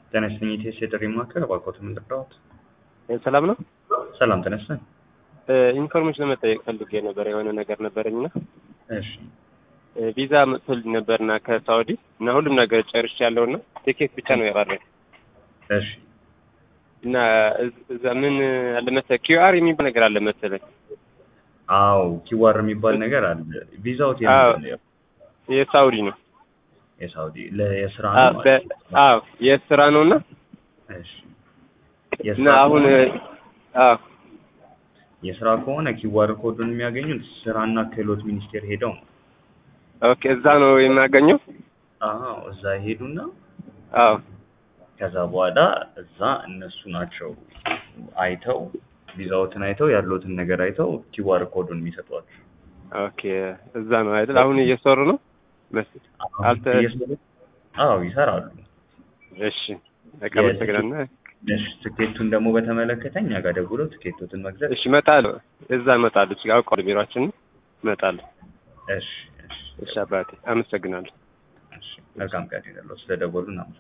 ጤና ይስጥልኝ ኢቴስ የጥሪ ማዕከል እባክዎት ምን ልርዳዎት? ሰላም ነው። ሰላም ተነስተን። ኢንፎርሜሽን ለመጠየቅ ፈልጌ ነበር። የሆነ ነገር ነበረኝና እሺ ቪዛ መጥቶልኝ ነበርና ከሳውዲ እና ሁሉም ነገር ጨርሽ ያለውና ቲኬት ብቻ ነው የቀረኝ እሺ እና እዝ- እዛ ምን አለ መሰለህ ኪዩአር የሚባል ነገር አለ መሰለኝ። አዎ ኪዋር የሚባል ነገር አለ። ቪዛዎት አዎ። የምንድን ነው? የሳውዲ ነው። የሳውዲ ለየስራ አዎ ነው በ- አዎ የስራ ነውና እሺ እና የስራ አሁን ከሆነ- አዎ የስራ ከሆነ ኪዋር ኮዱን የሚያገኙት ስራና ክህሎት ሚኒስቴር ሄደው ነው። ኦኬ እዛ ነው የማገኘው። አዎ እዛ ይሄዱና አዎ ከዛ በኋላ እዛ እነሱ ናቸው አይተው ቪዛዎትን አይተው ያለውትን ነገር አይተው ኪዋር ኮዱን የሚሰጧቸው። ኦኬ እዛ ነው አይደል? አሁን እየሰሩ ነው መስል አልተ- እየሰሩ- አዎ ይሰራሉ። እሺ በቃ አመሰግናለሁ። እሺ ትኬቱን ደግሞ በተመለከተ እኛ ጋር ደውለው ትኬቶትን መግዛት እሺ እመጣለሁ። እዛ እመጣለሁ። እዚህ አውቀዋለሁ ቢሯችን እመጣለሁ። እሺ እሺ እሺ አባቴ አመሰግናለሁ። እሺ መልካም ቀን ይሁንልዎት። ስለደወሉ እናመሰግናለን።